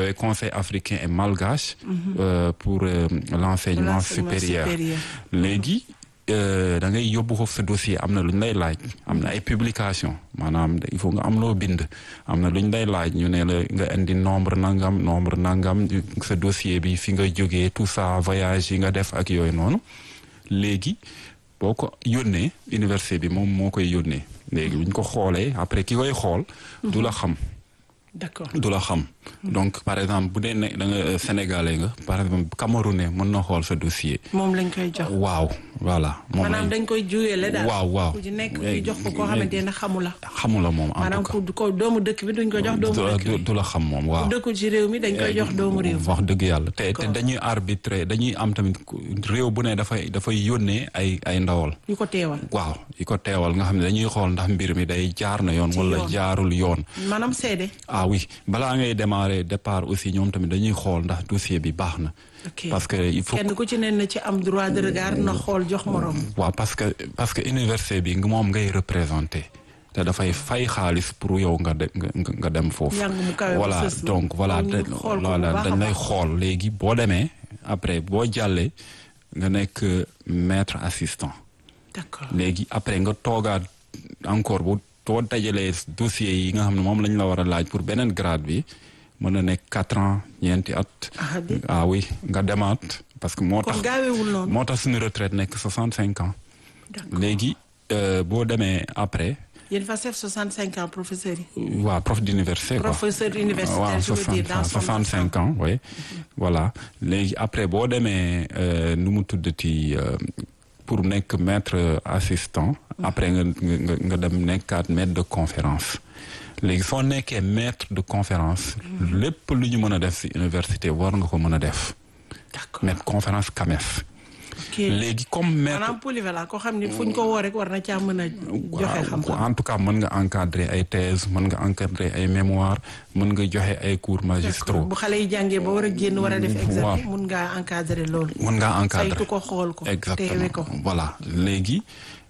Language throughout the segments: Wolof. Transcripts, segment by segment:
woowee conseil africain et malgache euh, pour euh, l'enseignement L'enseignement supérieur supérieur. léegi euh, da ngay yóbbu foofu sa dossier am na lu ñu lay laaj am na ay publication maanaam il faut nga am loo bind am na lu ñu lay laaj ñu ne la nga indi nombre nangam nombre nangam sa dossier bi fi nga jógee tout ça voyage yi nga def ak yooyu noonu léegi boo ko yónnee université bi moom moo koy yónnee léegi bu ñu ko xoolee après ki koy xool du la xam d'accord du la xam donc par exemple bu dee ne da nga euh, sénégalais nga par exemple camerounais mën na xool sa dossier moom lañ koy jox waaw voilà moom maanaam lañ dañ koy juyele daal waaw waaw ku ci nekk ñu jox ko koo xamante ne xamu la xamula moom en maanaam tout cas ku ko doomu dëkk bi duñ ko jox doomu dëkk du bi du la xam moom waaw ku dëkkul ci réew mi dañ koy jox doomu réew wax dëgg yàlla te te D'accord. dañuy arbitrer dañuy am tamit ku- réew bu ne dafay dafay yónnee ay ay ndawal ñu ko teewal waaw yi ko teewal nga xam ne dañuy xool ndax mbir mi day jaar na yoon Ci wala yoon. jaarul yoon maanaam seede ah oui balaa ngay démarrer départ aussi ñoom tamit dañuy xool ndax dossier bi baax na ok parce que il faut kenn ku ci ne na ci am droit de regard na xool jox morom waaw parce que parce que université bi moom ngay représenté te dafay fay xaalis pour yow nga dem nga nga dem foofu. Njàng mu kawe mu voilà sës mi. donc voilà Ñu te- xool ko bu voilà baax a dañ lay baax. xool léegi boo demee après boo jàllee nga nekk maître assistant d'accord léegi après nga toogaat encore bu boo dajalee dossiers yi nga xam ne moom lañ la war a laaj pour beneen grade bi mën na nekk quatre ans ñeenti at. ah di ah oui nga demaat parce que moo tax. kon gaawewul noonu moo tax suñu retraite nekk 65 ans d'accord léegi euh, boo demee après yéen fa chef 65 ans professeur yi waa prof d'université quoi professeur universitaire waaw je veux dire dans son 65 ans oui voilà léegi après boo demee euh, nu mu tuddati euh, pour nekk maître assistant après nga nga nga dem nekkaat maître de conférence léegi soo nekkee maître de conférence lépp lu ñu mën a def ci université war nga ko mën a def d'accord maître conférence CAMES ok léegi comme maître maanaam polyvalent koo xam ni fu ñu ko woo rek war na caa mën a joxe xam-xam en tout cas mën nga encadrer ay thèse mën nga encadrer ay mémoire mën nga joxe ay cours magistraux bu xale yi jàngee ba war a génn war a def examen waaw. mun ngaa encadrer loolu mën ngaa encadrer saytu ko xool ko teewe exactement ko voilà léegi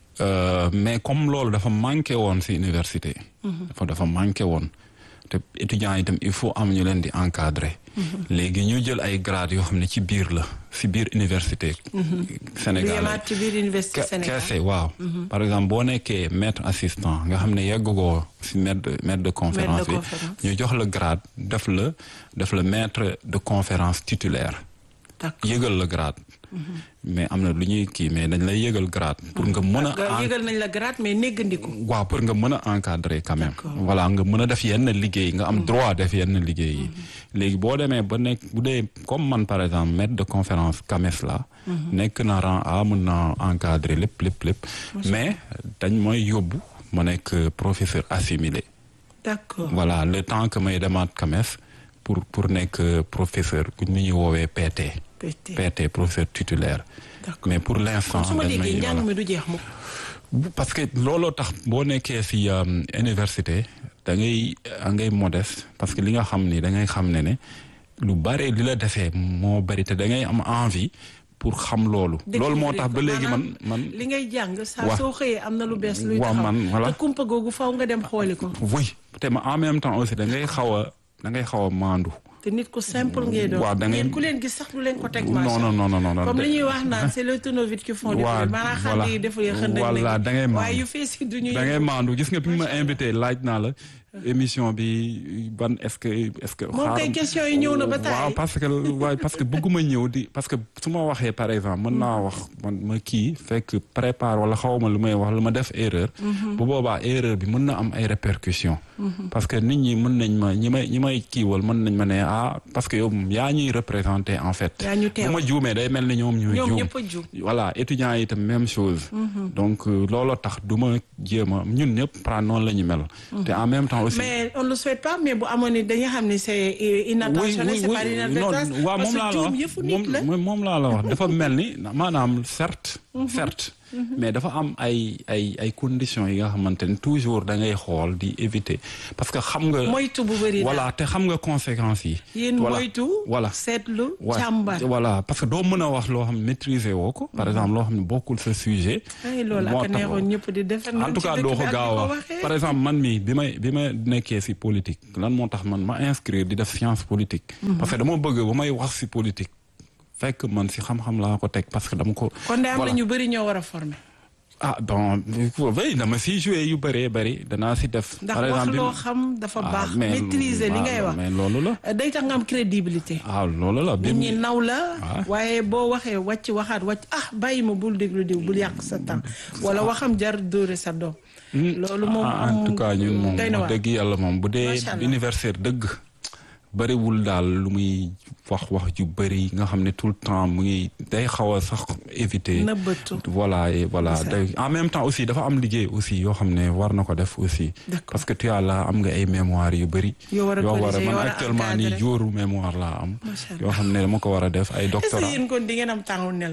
euh, mais comme loolu dafa manqué woon ci université dafa dafa manqué woon te étudiants yi itam il faut am ñu leen di encadrer léegi ñu jël ay grades yoo xam ne ci biir la ci biir université du Sénégal yemaat ci biir université Ke- Sénégal keese waaw par exemple boo nekkee maître assistant nga xam ne yeggugoo ci maître de maître de conférence bi conférence. ñu jox la grade def la def la maître de conférence titulaire d'accord yëgal la grade mais am na lu ñuy kii mais dañ lay yëgal grade pour nga mën a Nga en- yëgal nañ la grade mais néggandiku waaw pour nga mën a encadrer quand même D'accord. voilà nga mën a def yenn liggéey nga am droit def yenn liggéey yi léegi boo demee ba nekk bu dee comme man par exemple maître de conférence CAMES la nekk na rang A mën na encadrer lépp lépp lépp mais dañ mooy yóbbu ma nekk professeur assimilé d'accord voilà le temps que may demaat CAMES pour pour nekk professeur ku ñu ñuy woowee PT PT PT professeur titulaire d'accord mais pour l'instant kon su ma dañ may- déggee voilà. njàng mi du jeex mukk Bu- parce que looloo tax boo nekkee ci um, université da ngay da ngay modeste parce que li nga xam ni da ngay xam ne ne lu bare li la defee moo bari te da ngay am envie pour xam loolu. loolu moo tax ba léegi man man. li ngay jàng saa Wa- soo xëyee am na lu bees luy Wa- taxaw man, voilà. te kumpa googu faw nga dem xooli ko oui te ma en même temps aussi da ngay xaw a da ngay xaw a maandu. te nit ku simple ngay doon Waaw, da ngay- ngeen ku leen gis sax du leen ko teg non macha non non non non. comme de- li ñuy wax naan c'est le tournevis qui font du Waaw, bruit maanaam voilà. xale yi deful yi xënd Voilà, da ngay maandu. waaye yu fees yi du ñu da ngay yëngu. maandu gis nga bi ma invité laaj naa la émission bi ban est-ce que est-ce que. moom kay xaaral- question yi ñëw na ba taay waaw parce que waaye parce que bëgguma ñëw di parce que su ma waxee par exemple mën naa wax man ma kii fekk prépare wala xaw ma lu may wax lu ma def erreur. bu boobaa erreur bi mën na am ay répercussions. parce que nit ñi mën nañ ma ñi may ñi may kiiwal mën nañ ma ne ah parce que yow yaa ñuy représenté en fait. Yaa ñu teewal. bu ma juumee day mel ni ñoom ñooy ñoom juum. ñëpp a juum voilà étudiants yi itam même chose. donc euh, looloo tax du ma jéem a ñun ñëpp pra noonu la ñu mel. te en même temps aussi. mais on ne le souhaite pas mais bu amoon ni dañuy xam ni c'est inattentionné c'est pas inadvertance non waaw parce moom laa que la juum wax yëfu nit la moom moom laa la wax dafa mel ni maanaam certes certes mais dafa am ay ay ay conditions yi nga xamante ne toujours da ngay xool di éviter parce que xam nga. moytu bu bëri voilà te xam nga conséquences yi. yéen voilà moytu. voilà seetlu Ouais, càmbar. voilà parce que doo mën a wax loo xam ne maîtriser woo ko. par exemple loo xam ne bokkul sa sujet. ay loolu moo ak tax- neexoon ñëpp di defar en tout cas doo ko gaaw a wax par exemple man mii bi may bi ma nekkee ci politique lan moo tax man ma inscrire di def science politique. parce que dama bëgg ba may wax ci politique fekk man ci xam-xam laa ko teg parce que dama ko. kon de am na voilà. ñu bëri ñoo war a former. ah bon oui dama ciy joué yu bëree bëri danaa ci def. ndax par wax exemple loo bi- xam dafa Ah, baax mais- maîtriser li ngay waaw, wax. mais loolu la. day tax nga am crédibilité. ah loolu la. nit ñi naw la Ah. waaye boo waxee wàcc waxaat wàcc ah bàyyi ma bul déglu diw bul yàq sa temps wala waxam jar dóore sa doom. loolu moom Ah, en tout cas ñun moom doy na wax waar. dëgg yàlla moom bu dee Macha Allah. universitaire dëgg bëriwul daal lu muy wax wax ju bëri nga xam ne tout le temps mu ngi day xaw a sax éviter nëbbatu. voilà et voilà C'est ça. day en même temps aussi dafa am liggéey aussi yoo xam ne war na ko def aussi D'accord. parce que tu as là am nga ay mémoire yu bëri Yoo war a corriger, yoo man war a actuellement nii encadrer. jóoru mémoire laa am Macha Allah. yoo xam ne dama ko war a def ay est-ce que doctorat yéen kon di ngeen am temps ne la.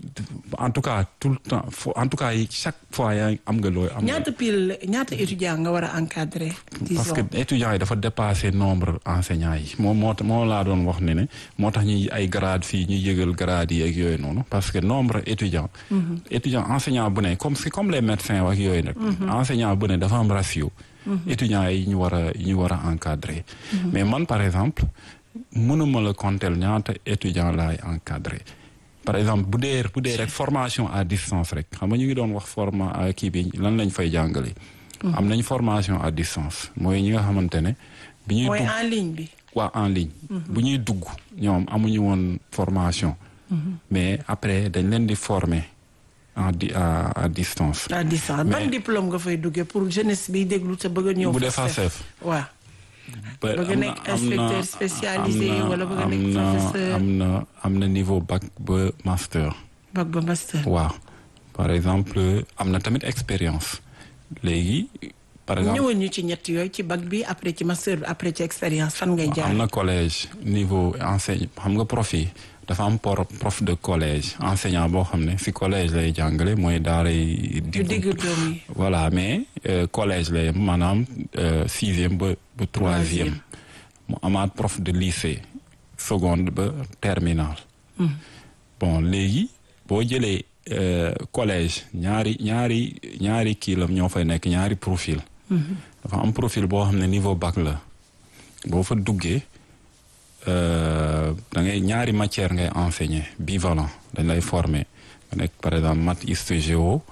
en tout cas tout le temps fo- en tout cas yi chaque fois yaa ngi am nga looy am nga- ñaata pile ñaata étudiant nga war a encadrer. parce disons que étudiants yi dafa dépassé nombre enseignants yi moom moo tax moo laa doon wax ne ne moo tax ñuy ay grade fii ñuy yëgal grade yi ak yooyu noonu parce que nombre étudiant étudiant enseignant bu ne comme c'est comme les médecins ak yooyu nag enseignant bu ne dafa am ratio étudiants yi ñu war a ñu war a encadrer mais man par exemple mënuma la compter ñaata étudiant laay encadrer par exemple bu dee bu dee rek formation à distance rek xam nga ñu ngi doon wax forma à kii bi lan lañ fay jàngale am nañ formation à distance mooy ñi nga xamante ne bi ñuy mooy dugg en ligne bi. waa en ligne bu ñuy dugg ñoom amuñu woon formation mais après dañ leen di former en di à à distance à distance Mais- ban diplôme nga fay duggee pour jeunesse bi déglu te bëgg a ñëw. bu dee FACEF. FACEF waaw. ba Bëgg am nekk na- am na- inspecteur spécialisé am na- wala bëgg am nekk na- professeur. am na am na niveau bac ba master bac ba master. waaw par exemple am na tamit expérience léegi par exemple ñëwoon ñu ci ñett yooyu ci bac bi après ci master bi après ci expérience fan ngay jaar. am na collège niveau enseigne xam nga prof yi dafa am por prof de collège enseignant boo xam ne si collège lay jàngale mooy daaray yu digg doom yi. voilà mais euh, collège lay yem maanaam euh, sixième ba ba troisième mu amaat prof de lycée seconde ba terminale bon léegi boo jëlee euh, collège ñaari ñaari ñaari kii la ñoo fay nekk ñaari profil dafa am profil boo xam ne niveau bac la boo fa duggee euh, da ngay ñaari matière ngay enseigner bivalent dañ lay former nga nekk par exemple maths hist géo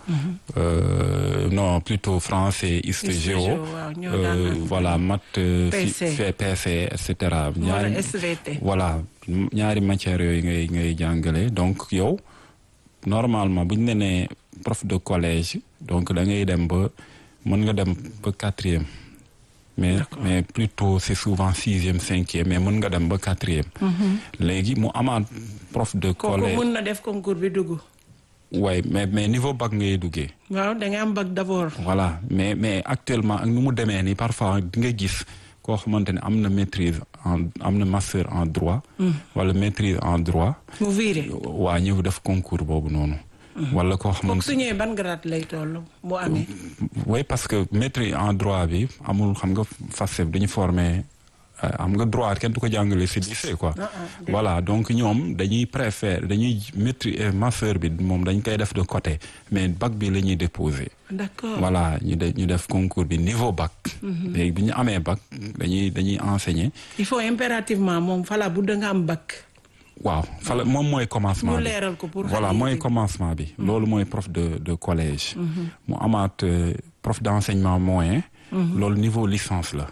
euh, non plutôt français hist Hist, géo géo, waaw, ñoo euh, daan- voilà maths euh, fi- PC. fait PC et cetera wala SVT. voilà ñaari matières yooyu ngay ngay jàngale donc yow normalement bu ñu la nee prof de collège donc da ngay dem ba mën nga dem ba quatrième mais mais plutôt c'est souvent sixième cinquième mais mën nga dem ba quatrième léegi mu amaat prof de kooku collège mun na def concours bi dugg. waaye mais mais niveau bac ngay duggee waaw da nga am bac d'abord. voilà mais mais actuellement ak nu mu demee nii parfois di nga gis koo xamante ne am na maîtrise en am na master en droit wala maîtrise en droit mu viré. waa ñëw def concours boobu noonu wala koo kooku xamante su ñëwee ban grade lay toll bu amee. oui parce que maîtrise en droit bi amul xam nga FACEF dañu former euh, xam nga droit kenn du ko jàngale si lycée quoi Ah, ah, dëgg. voilà donc ñoom dañuy préfère dañuy maîtrise master bi moom dañ koy def de côté mais bac bi la ñuy déposer d'accord. voilà ñu de ñu def concours bi niveau bac léegi bi ñu amee bac dañuy dañuy enseigner il faut impérativement moom fala bu da nga am bac. waaw fala moom mooy commencement ñu bi leeral ko pour. voilà xale yi mooy dégg. commencement bi loolu mooy prof de de collège mu amaat euh, prof d'enseignement moyen loolu niveau licence la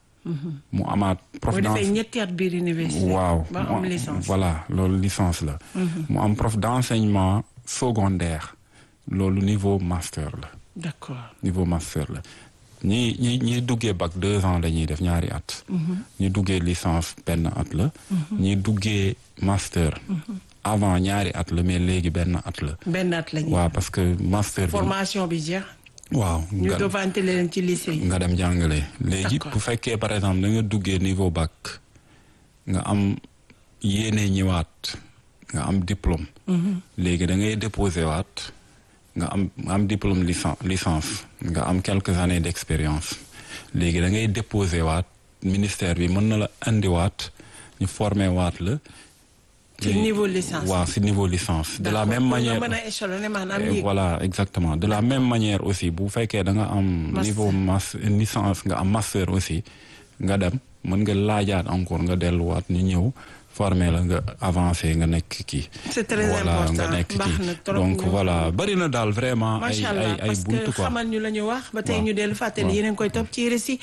mu amaat prof boo defee d'enseignement ñetti at biir université. waaw ba mu am am- licence. voilà loolu licence la mu am prof d'enseignement secondaire loolu niveau master la d'accord. niveau master la ñi ñi ñi duggee bac deux ans la ñuy def ñaari at ñi duggee licence benn at la ñi duggee master avant ñaari at la mais léegi benn at la benn at la ñuy. waaw parce que master bi formation bi jeex. waaw ñu nga, devante leen ci lycée yi. nga dem jàngale léegi D'accord. bu fekkee par exemple da nga duggee niveau bac nga am yéene ñëwaat nga am diplôme léegi da ngay déposé waat nga am nga am diplôme licence licence nga am quelques années d'expérience léegi da ngay déposer waat ministère bi mën na la indiwaat ñu former waat la. ci niveau licence waaw si niveau licence. de la D'accord. même Pour manière nga mën a échelonner maanaam Eh, yéeg. voilà exactement de la même manière aussi bu fekkee da nga am Master. niveau mas licence nga am master aussi nga dem mën nga laajaat encore nga delluwaat ñu ñëw former la nga avancé nga nekk kii C'est très voilà important. nga nekk Baax na kii trop donc ñu- voilà bari na daal vraiment ay macha ay allah ay parce buntu que quoi xamal ñu la ñu wax ba tey Waaw. ñu dellu fàttali Waaw. yéen a ngi koy topp ci RSI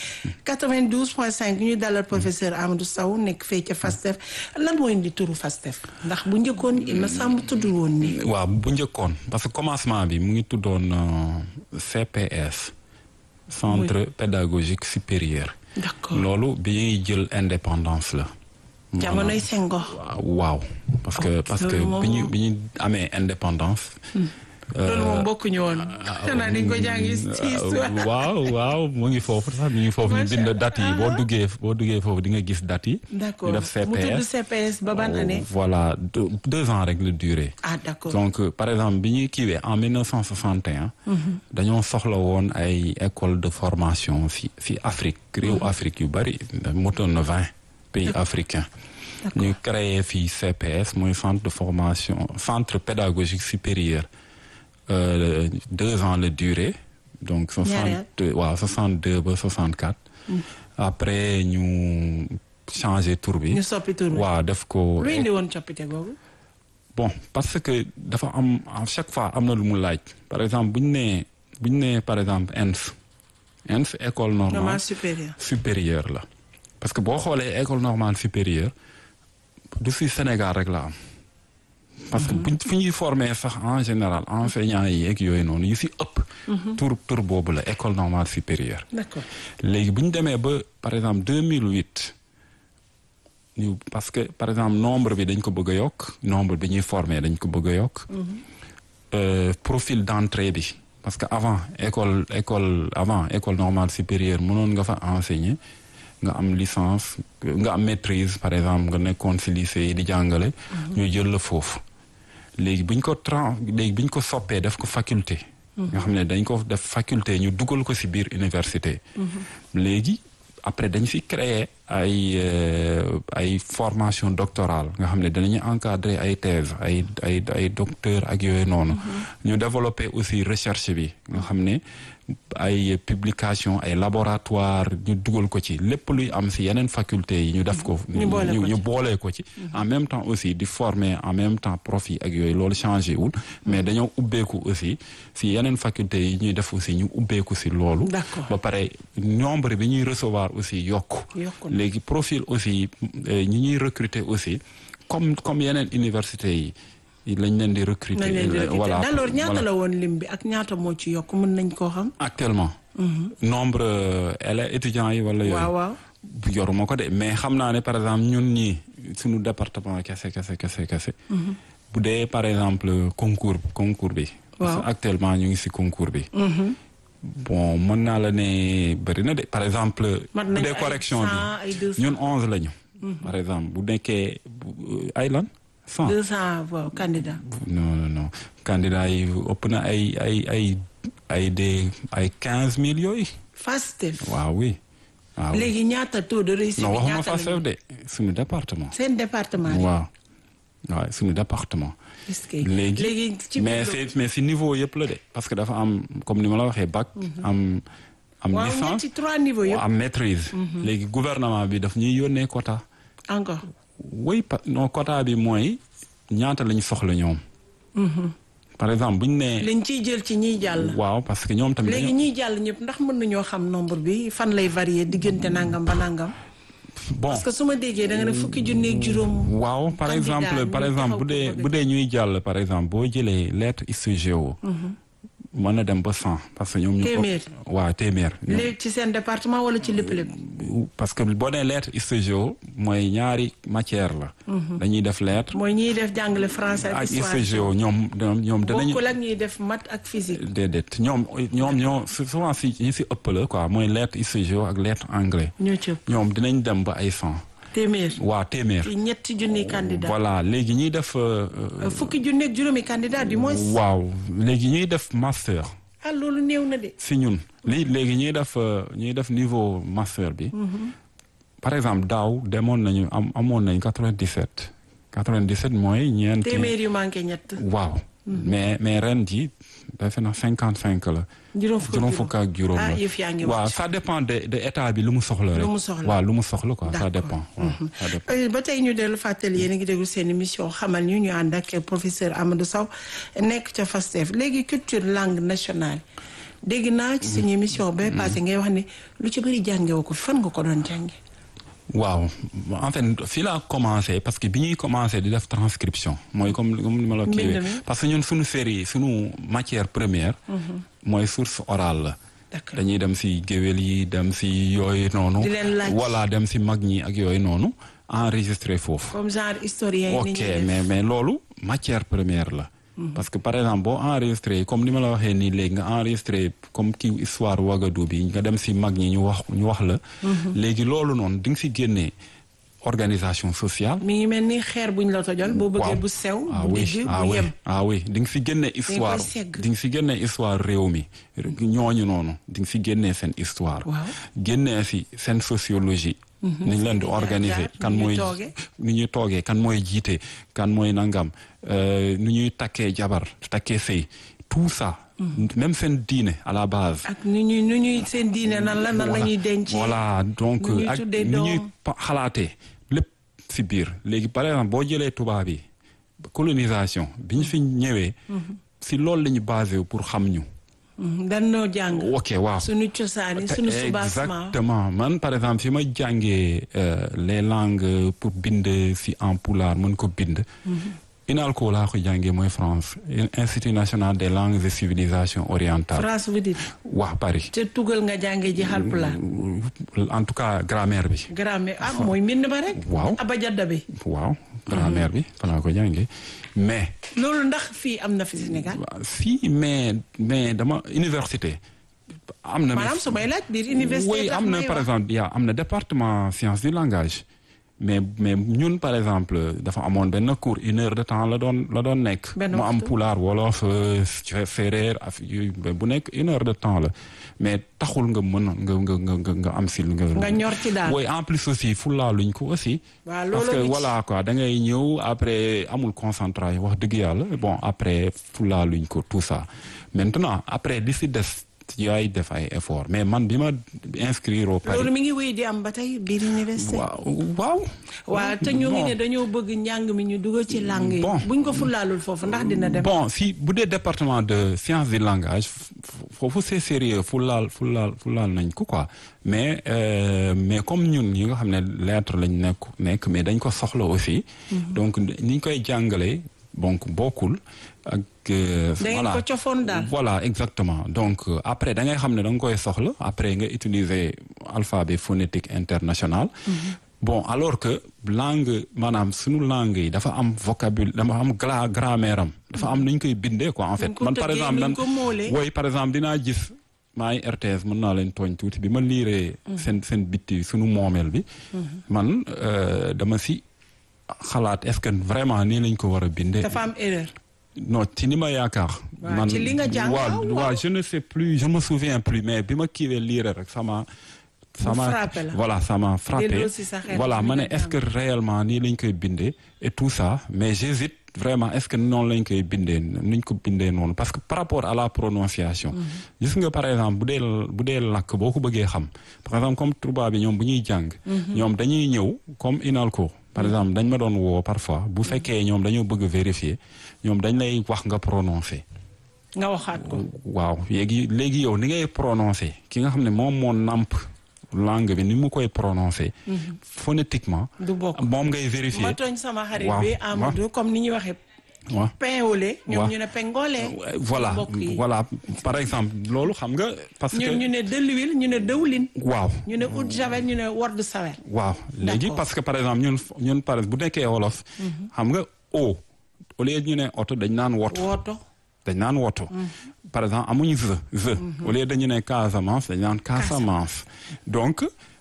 92.5 ñu dalal professeur Amadou Sow nekk fee ca FASTEF lan moo indi turu FASTEF ndax bu njëkkoon il me semble tudd woon ni waaw bu njëkkoon parce que commencement bi mu ngi tuddoon euh, CPS centre pédagogique supérieur d'accord loolu bi ñuy jël indépendance la jamonoy Senghor waaw parce que parce que loolu moom- bi ñu bi ñu amee indépendance. loolu moom bokkuñu woon xanaa dañ ko jàngi ci histoire waaw waaw mu ngi foofu sax mu ngi foofu ñu Macha bind Allah. date yi boo duggee boo duggee foofu di nga gis date yi. d'accord ñu def mu tudd CPS. CPS ba ban année voilà deux, deux ans rek la durée. ah d'accord donc euh, par exemple bi ñuy kiiwee en 1961. dañoo soxla woon ay école de formation fi fi Afrique réew Afrique yu bari motoon na vingt pays africains. ñu créé fii CPS mooy centre de formation centre pédagogique supérieur euh, deux ans la durée donc Ñaari at. soixante waaw soixante deux ba soixante quatre. après ñu changé tour bi. ñu soppi tur bi waaw def ko. lu indi woon coppite googu bon parce que dafa am à chaque fois am na lu mu laaj par exemple bu ñu nee bu ñu nee par exemple ENS ENS école normale normal supérieur supérieure la parce que boo xoolee école normale supérieure du si Sénégal rek la am parce que buñ fu ñuy former sax en général enseignants yi ak yooyu noonu yu si ëpp tur tur boobu la école normale supérieure d'accord léegi bu ñu demee ba par exemple 2008 ñu parce que par exemple nombre bi dañ ko bëgg a yokk nombre bi ñuy former dañ ko bëgg a yokk. Euh, profil d'entrée bi parce que avant école école avant école normale supérieure mënoon nga fa enseigner nga am licence nga am maîtrise par exemple nga nekkoon ci lycée yi di jàngale. ñu jël la foofu. léegi bu ñu ko tran léegi bu ñu ko soppee def ko faculté. nga xam ne dañ ko def faculté ñu dugal ko ci biir université. léegi après dañ fi créer ay euh, ay formation doctorale nga xam ne danañu encadrer ay thèse ay ay ay docteur ak yooyu noonu. ñu développer aussi recherche bi nga xam ne ay publication ay laboratoire ñu dugal ko ci lépp luy am ci yeneen faculté yi ñu def ko. ñu boole ko ci. ñu boolee ko ci. en même temps aussi di former en même temps profit ak yooyu loolu changé wul. mais dañoo ubbeeku aussi ci yeneen faculté yi ñuy def aussi ñu ubbeeku ci loolu. D'accord. ba pare nombre bi ñuy recevoir aussi yokku. Yokku na. léegi profil aussi euh, ñi ñuy recruter aussi comme comme yeneen université yi lañ leen di recruter. nañ leen di recruter. voilà d'alors ñaata voilà. la woon lim bi ak ñaata moo ci yokk mën nañ koo xam actuellement. nombre euh, élèves étudiants yi wala yooyu. waaw waaw yoruma ko de mais xam naa ne par exemple ñun ñii suñu département kese kese kese kese. bu dee par exemple concours concours bi. parce que Waaw. actuellement ñu ngi ci concours bi. bon mën naa la ne bëri na de par exemple. mat bu nañu dee ay correction 100 bi ay 200 ñun onze lañu. par exemple bu nekkee bu- ay lan cent. 200 waaw candidat non non non candidat yi ëpp na ay ay ay ay des ay quinze mille yooyu. FASTEF waaw oui. waaw léegi ñaata taux de réussite non bi waxuma ñaata fa la chef de suñu département. seen département yi waaw waaw suñu département. est-ce que léegi léegi ci mais biir c'est mais si niveau yëpp la de parce que dafa am comme ni ma la waxee bac. am am waaw licence ñetti trois niveaux yëpp am maîtrise. léegi gouvernement bi daf ñuy yónnee quota. encore oui pa non quota bi mooy ñaata lañ soxla ñoom. par exemple bu ñu nee. lañ ciy jël ci ñiy jàll waaw parce que ñoom tamit. léegi dañoo- ñiy jàll ñëpp ndax mën nañoo xam nombre bi fan lay varier diggante nangam ba nangam bon parce que su ma déggee da nga ne fukki junni ak juróom waaw par candidat exemple par ñu exemple bu taxaw dee ko bu dee ñuy jàll par exemple boo jëlee lettre ISO mën na dem ba cent parce que ñoom ñu. Téeméer. waaw téeméer. ñoom- léegi ci seen département wala ci lépp lépp parce que boo nee lettre ISO mooy ñaari matière la. dañuy def lettre mooy ñiy def jàngale français ak ak histoire ISO ñoom ñoom ñoom danañu. bokkul ak ñiy def maths ak physique déedéet ñoom ñoom ñoo souvent si ñi si ëpp la quoi mooy lettre ISO ak lettre anglais. ñoo ci ëpp ñoom dinañ dem ba ay cent téeméer. waa téeméer. ci ñetti junni candidat. voilà léegi ñuy def. fukki junni ak juróomi candidat du moins. waaw léegi ñuy def master. ah loolu néew na de. si ñun lii léegi ñuy def ñuy def niveau master bi. par exemple daaw demoon nañu am amoon nañ 97. 97 mooy ñeenti. téeméer yu manqué ñett. waaw. mais mais ren ji defe na 55 la. juróom fukk ak juróom la ah yëf yaa ngi waaw ça dépend de de état bi lu mu soxla rek. lu mu soxla waaw lu mu soxla quoi ça dépend. ça dépend. ba tey ñu dellu fàttali yéen a ngi déglu seen émission xamal ñu ñu ànd ak professeur Amadou Sow nekk ca FASTEF léegi culture langue nationale dégg naa ci suñu émission ba passé ngay wax ne lu ci bëri jànge woo ko fan nga ko doon jànge waaw en fait fii laa commencé parce que bi ñuy commencé di def transcription mooy comme comme ni ma la kiiwee parce que ñun suñu série suñu matière première mooy source orale la dañuy dem si géwél yi dem si yooyu noonu voilà dem si mag ñi ak yooyu noonu enregistré foofu comme genre historien ok mais mais loolu matière première la parce que par exemple boo enregistré comme ni ma la waxee nii léegi nga enregistré comme kii histoire Ouagadougou bi nga dem si mag ñi ñu wax ñu wax la. léegi loolu noonu di nga si génnee organisation sociale. mi ngi mel ni xeer buñ la tojal. boo bëggee bu sew. bu digg bu yem ah oui di nga si génnee histoire di nga si génnee histoire réew mi ñooñu noonu di nga si génnee seen histoire. génnee si seen sociologie. ni ñu leen di organiser kan mooy ni ñuy toogee kan mooy jiite kan mooy nangam nu ñuy takkee jabar takkee sëy tout ça même seen diine à la base ak nu ñuy nu ñuy seen diine nan la nan la ñuy denc voilà donc ak nu ñuy xalaatee lépp si biir léegi par exemple boo jëlee tubaab yi colonisation bi ñu fi ñëwee si loolu la ñu basé pour xam ñu dan noo jàng. ok waaw suñu cosaani suñu soubassement exactement man par exemple fi ma jàngee les langues pour bind si en pulaar mën ko bind. INALCO laa ko jàngee mooy France Institut national des langues et civilisations orientales. France vous dites. waaw Paris. te tugal nga jàngee ji Haalpulaar. en tout cas grammaire bi. grammaire ah mooy mbind ba rek. waaw abajada bi. waaw grammaire bi fa laa ko jàngee mais. loolu ndax fii am na fi Sénégal. fii mais mais dama université. am na maanaam su may laaj biir université. oui am na par exemple yaa am na département science du langage. mais mais ñun par exemple dafa amoon benn cours une heure de temps la doon la doon nekk. mu am pulaar wolof séeréer af bu nekk une heure de temps la mais taxul nga mën nga nga nga nga am si. nga ñor ci daal oui en plus aussi fulaaluñ ko aussi. waaw parce que voilà quoi da ngay ñëw après amul concentration wax dëgg yàlla bon après fulaaluñ ko tout ça maintenant après li si des. yaay def ay effort mais man bi ma inscrire au Paris loolu mi ngi wéy di am ba tey biir université. waaw waaw. waaw te ñu ngi ne dañoo bëgg njàng mi ñu dugal ci langue yi. buñ ko fulaalul foofu ndax dina dem. bon si bu dee département de sciences du langage foofu c'est sérieux fulaal fulaal fulaal nañ ko quoi mais mais comme ñun ñi nga xam ne lettre lañ nekk nekk mais dañ ko soxla aussi. donc ni ñu koy jàngalee donc bokkul ak. voilà ko cofoon daal voilà exactement donc après da ngay xam ne da nga koy soxla après nga utiliser alphabet phonétique international. bon alors que langue maanaam sunu langue yi dafa am vocabulaire dafa am gra grammaire am. dafa am nu ñu koy bindee quoi en fait. man par exemple man woy par exemple dinaa gis. maa ngi RTS mën naa leen tooñ tuuti bi ma liiree. seen seen bitti sunu moomeel bi. man dama si xalaat est-ce que vraiment nii lañ ko war a bindee. dafa am erreur. non ci ni ma yaakaar. man ci li nga jàng waaw waaw je ne sais plus je me souviens plus mais bi ma kiiwee lire rek sama. sama voilà ça m'a frappé voilà ma ne est-ce que réellement nii lañ koy bindee et tout ça mais j'hésite vraiment est-ce que noonu lañ koy bindee nuñ ko bindee noonu parce que par rapport à la prononciation. gis nga par exemple bu dee bu dee làkk boo ko bëggee xam par exemple comme tubaab bi ñoom bu ñuy jàng. ñoom dañuy ñëw comme INALCO. par exemple dañ ma doon woo parfois bu fekkee ñoom dañoo bëgg vérifier ñoom dañ lay wax nga prononcer. nga waxaat ko. waaw léegi léegi yow ni ngay prononcer ki nga xam ne moom moo namp langue bi ni mu koy prononcer. phonétiquement. du bokk moom ngay vérifier. ma tooñ sama xarit bi Amadou comme ni ñuy waxee. waaw pain au lait. ñoom ñu ne pengole. voilà voilà par exemple loolu xam nga. parce que ñun ñu ne de l'huile ñu ne dëwlin. waaw ñu ne eau de javel ñu ne word sawer. waaw léegi parce que par exemple ñun ñun par bu nekkee wolof. xam nga eau au lieu ñu ne oto dañ naan woto. woto. dañ naan woto. par exemple amuñu ze ze. au lieu dañu ne Casamance dañ naan Casamance. donc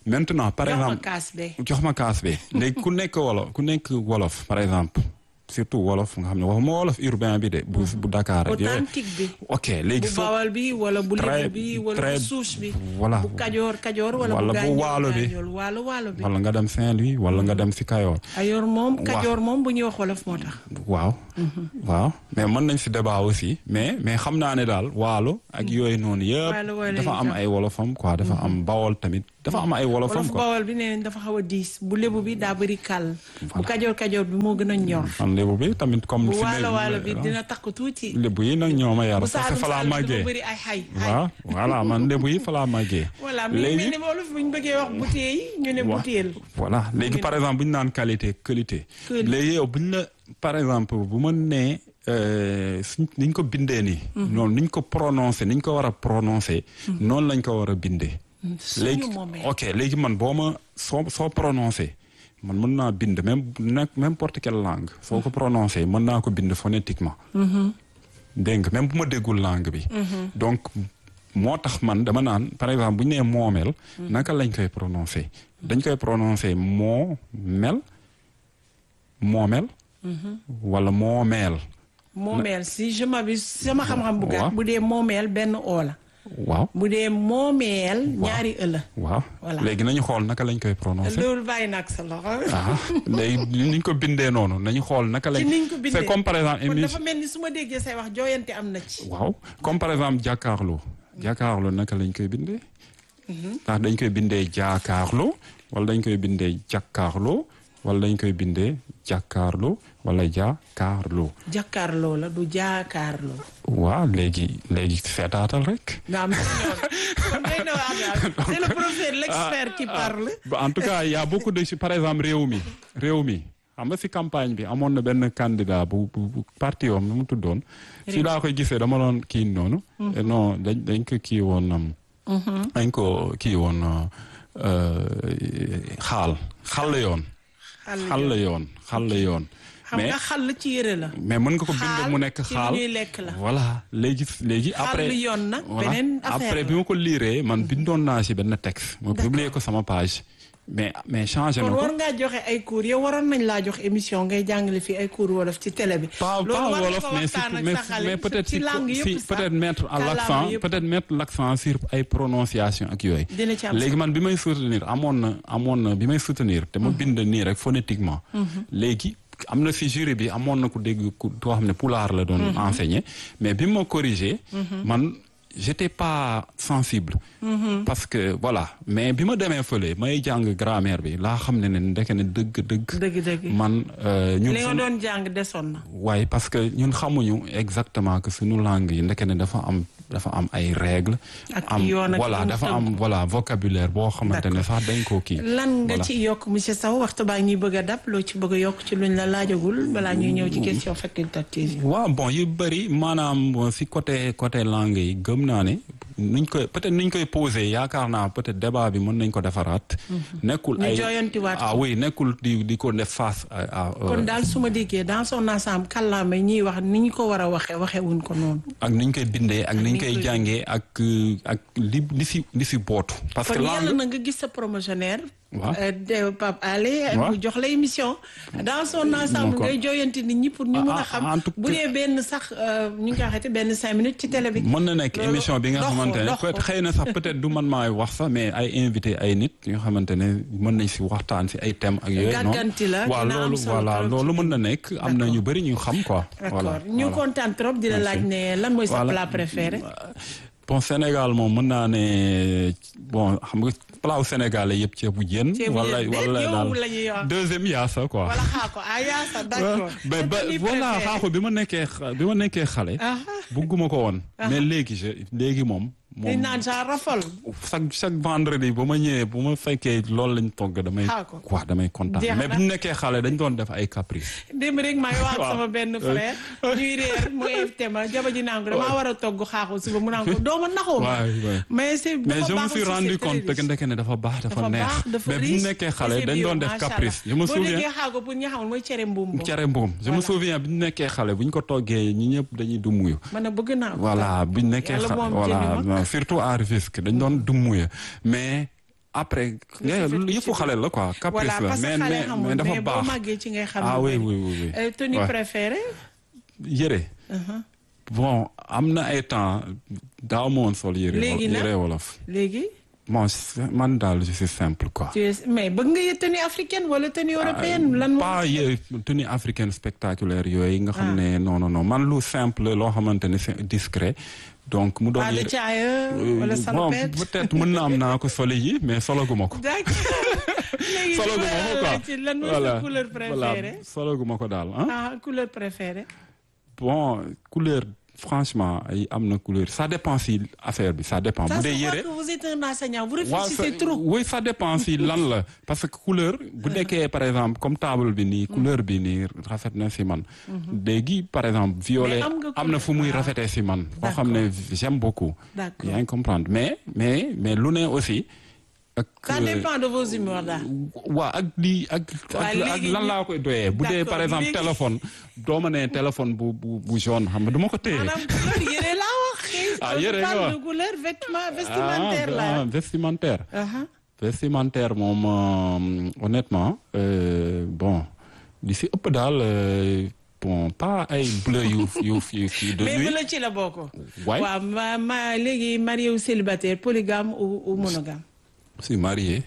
maintenant par jox ma exemple kaas be jox ma kaas bi léegi ku nekk wolof ku nekk wolof par exemple surtout wolof nga xam ne waxuma wolof urbain bi de bu bu Dakar ak yooyu authentique bi ok léegi bu soo bawal bi wala bu Très- lébu bi wala bu très- suus bi voilà. bu kajoor kajoor wala Wala bu bu gaañool waalo bi. gaañool waalo waalo bi wala nga dem Saint-Louis wala nga dem si Kayoor ayoor moom Waaw. kajoor moom bu ñuy wax wolof moo tax waaw waaw mais mën nañ si débat aussi mais mais xam naa ne daal waalo ak yooyu noonu yëpp Waalo, waalo dafa yi am tam. ay wolofam quoi dafa am bawol tamit dafa am ay wolofam wolof quoi bawal bi nee nañ dafa xaw a diis bu lébu bi daa bëri kàll bu kajoor kajoor bi moo gën a ñor man lébu bi tamit comme bu fi ne- waalo waalo bi dina takk tuuti lébu yi nag ñoo ma yar bu parce que saalum fa laa saalum bi dafa màggee bëri ay xay xay waaw voilà man lébu yi fa laa màggee voilà mi ngi mel ni wolof bu ñu bëggee wax butéel yi ñu ne Wa- butéel voilà léegi par exemple bu ñu naan qualité qualité Qualité. léegi yow bu ñu la par exemple bu ma nee euh, suñ ni ñu ko bindee nii noonu ni ñu ko prononcé ni ñu ko war a prononcé noonu lañ ko war a bindee suñu léegi moomeel. ok léegi man boo ma soo soo prononcé man mën naa bind même nag n'importe quelle langue soo ko prononcé mën naa ko bind phonétiquement dégg nga même bu ma déggul langue bi donc moo tax man dama naan par exemple bu ñu nee moomeel naka lañ koy prononcé dañ koy prononcé moo mel moomel wala moomeel moomeel si je m'abuse sama xam-xam bu Waaw. gàtt bu dee moomeel benn oo la waaw bu dee moomeel ñaari ëla waaw Voilà. léegi nañu xool naka lañ koy prononcé loolu bàyyi nag sa loxo ah léegi ni ñu ko bindee noonu nañu xool naka lañ ci niñ ko bindee c'est comme par exemple kon émi dafa mel ni su ma déggee say wax jooyante am na ci waaw comme par exemple jàkkaarloo jàkkaarloo naka lañ koy bindee ndax dañ koy bindee jaakaarloo wala dañ koy bindee jàkkaarloo wala dañ koy bindee jàkkaarloo wala jaakaarloo jàkkaarloo la du jaakaarloo waaw léegi léegi seetaatal rek nga am si ñoom kon day na waa daal c'est le professeur l'expert qui parle Bah, en tout cas il y a beaucoup de par exemple réew mi réew mi xam nga si campagne bi amoon na benn candidat bu bu bu parti yoom nu mu tuddoon si laa koy gisee dama doon kii noonu Eh non dañ dañ ko kii woon um, dañ ko kii woon euh, xaal xal la yoon xal la yoon xal la yoon xam nga xal ci yëre la mais mën nga ko bind xaal mu nekk ci xaal lu ñuy lekk la voilà léegi léegi après xal yoon nag voilà beneen affaire après la. bi ma ko liiree man bindoon naa si benn texte ma publier ko sama page mais mais changé na kon ko war ngaa joxe ay cours yow waroon nañ laa jox émission ngay jàngale fii ay cours wolof ci télé bi. pas loolu pas war nga wolof ko mais waxtaan surtout ak mais, sa xale mais peut-être ci si, langue si yëpp sax peut-être mettre à kàllaama l'accent yëpp. peut-être mettre l'accent sur ay prononciation ak yooyu Dina ci am léegi man bi may soutenir amoon na amoon na bi may soutenir te ma bind nii rek phonétiquement léegi am na si jury bi amoon na ku dégg ku koo xam ne pulaar la doon enseigner mais bi ma corrigé man j'étais pas sensible parce que voilà mais bi ma demee fële may jàng grammaire bi laa xam ne ne ndeke ne dëgg dëgg dëgg-dëgg. man euh, ñun li nga suñu- doon jàng desoon na. waaye parce que ñun xamuñu exactement que suñu langue yi ndeke ne dafa am dafa am ay règles. Ak am yoon ak voilà yu mu dafa tënk. am voilà vocabulaire boo xamante ne sax dañ koo kii. lan nga Voilà. ci yokk monsieur Sow waxtu baa ñuy bëgg a dab loo ci bëgg a yokk ci luñ la laajagul balaa ñuy ñëw ci question facultative yi. waaw bon yu bëri maanaam bon, si côté côté langue yi gëm naa ne nuñ koy peut-être nuñ koy posé yaakaar naa peut-être débat bi mën nañ ko defaraat. nekkul Ñu ay jooyantiwaat ko. ah oui nekkul di di ko def face à. à, euh, kon daal su ma déggee dans son ensemble kàllaama yi ñuy wax ni ñu ko war a waxee waxee wuñ ko noonu. ak ni ñu koy bindee ak ni ni ñu ñu koy koy- jàngee ak euh, ak li li si li si bootu. parce que kon yàlla langue na nga gis sa promotionnaire. Waaw. euh, de Pape Alé. Waaw. mu jox la émission. dans son ensemble kon- ngay jooyanti nit ñi pour ñu mën Ah, a ah, xam. en tout bu dee benn sax euh, ñu ngi koy waxeeti benn cinq minutes ci télé bi. mën na nekk Loolu émission bi nga dox ko, xamante ne dox ko. peut-être xëy na sax peut-être du man maay wax sax mais ay invité ay nit yoo xamante ne mën nañ si waxtaan si ay thèmes ak yooyu noonu Gàgganti la, waaw dina am loolu solo voilà trop loolu ci mën na nekk am na ñu bëri ñu xam quoi d'accord voilà ñu voilà. kontaan trop di la Merci. laaj ne lan mooy sa Voilà. plat préféré. bon Sénégal moom mën naa ne bon xam nga plat wu Sénégal yëpp ceebu jën Ceebu wala jën, wala yow daal la ñuy wax. deuxième yaasa quoi wala xaa ko ah yaa sa d'accord. mais ba C'est ton voilà préféré. xaaxu bi ma nekkee xa- bi ma nekkee xale Ah. bugguma ko woon mais léegi je léegi moom di moom naan sa rafal. chaque chaque vendredi ba ma ñëwee bu ma fekkee loolu lañ togg damay Xaar ko. quoi damay kontaan Jeex mais na. bu ñu nekkee xale dañ doon def ay caprice démb rek maa ngi wax ak Waaw. sama benn frère ñuy réer mu invité ma jaba ji naan ko damaa war a togg xaaxu suba mu naan ko doo ma naxoo ma waay waay mais c'est mais dafa je me baax suis aussi, rendu c'est très compte que riche. ndeke ne dafa baax dafa dafa neex baax dafa mais bu ñu riche, nekkee et xale c'est dañ bio, doon def macha caprice je Allah. me boo souviens déggee xaago pour ñi xamul mooy cere mbuum boobu cere mbuum je me souviens bi ñu nekkee xale bu ñu ko toggee ñi ñëpp dañuy dumuyu man a bëgg naa ko voilà bu ñu nekkee Yàlla xale moom voilà jëndi ma. non, surtout à Rufisque dañ doon dumuyu mais après Nga si fekk yëfu ci xale la quoi caprice voilà la parce que mais xale mais xamul mais dafa mais boo baax màggee ci ngay xam ah lu oui bëri. oui oui oui Euh, tenue Ouais. préférée yëre bon am na ay temps daaw ma woon sol yëre Léegi nag? yëre wolof léegi bon c'est- man daal je suis simple quoi tu es mais bëgg nga yë tenue africaine wala tenue européenne lan moo pas yë tenue africaine spectaculaire yooyu nga xam ne non non non man lu simple loo xamante ne c'est discret donc mu doon pas de yëre caaya wala bon salopette peut-être mën na am naa ko solo yi mais sologuma ko d'accord léegi sologuma ko quoi ci lan mooy sa couleur préférée sologuma ko daal ah ah couleur préférée bon couleur franchement ay am na couleur ça dépend si affaire bi ça dépend ça bu se dee voit yëre que vous êtes un enseignant vous waaw réfléchissez ça- trop oui ça dépend si lan la parce que couleur bu nekkee par exemple comme table bi nii couleur bi nii rafet na si man léegi par exemple violet Mais am nga am na fu muy couleur- rafetee si man foo xam ne j'aime beaucoup D'accord. yaa ngi comprendre mais mais mais lu ne aussi ak ça euh, dépend de vos humeurs daal waa ak lii ak Waa, ak ak léegi lan ñu- laa koy doyee bu dee D'accord, par exemple léegi- téléphone doo ma ne téléphone bu bu bu jaune xam nga du ma ko téye maanaam couleur yére laa wax Ah, On yére nga parle wax. de couleur vêtement vestimentaire ah, la ah, vestimentaire Aha. vestimentaire moom euh, honnêtement euh, bon li si ëpp daal euh, bon pas ay bleu yu yu yu yu de mais nuit bu la ci la bokk Ouais. waaw ma ma léegi marié ou célibataire polygame ou, ou monogame si marié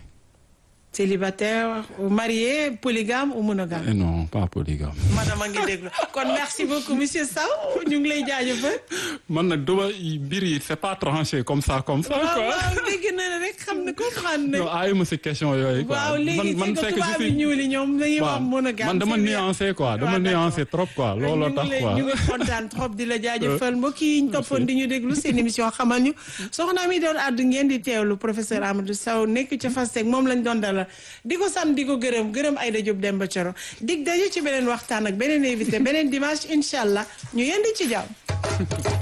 célibataire ou marié polygame ou monogame Eh non pas polygame madame a ngi déglu kon merci beaucoup monsieur Sow ñu ngi lay jaajëfal man nag duma mbir yi c'est pas tranché comme ça comme ça waaw quoi waaw dégg na ne rek xam ne comprendre non na ayuma si question yooyu quoi waaw léegi man c'est que c'est que tubaab je yi suis ñuul yi ñoom dañuy wax monogame man dama c'est bien. nuancé quoi dama waaw, d'accord. nuancé trop quoi looloo tax quoi ñu ngi kontaan trop di la jaajëfal mbokk yi ñu toppoon di ñu déglu seen émission xamal ñu soxna mi doon àddu ngeen di teewlu professeur Amadou Sow nekk ca FASTEC moom lañ doon dalal di ko sant di ko gërëm gërëm Aïda Diop Demba Thioro dig daje ci beneen waxtaan ak beneen invité beneen dimanche incha allah ñu yendi ci jàmm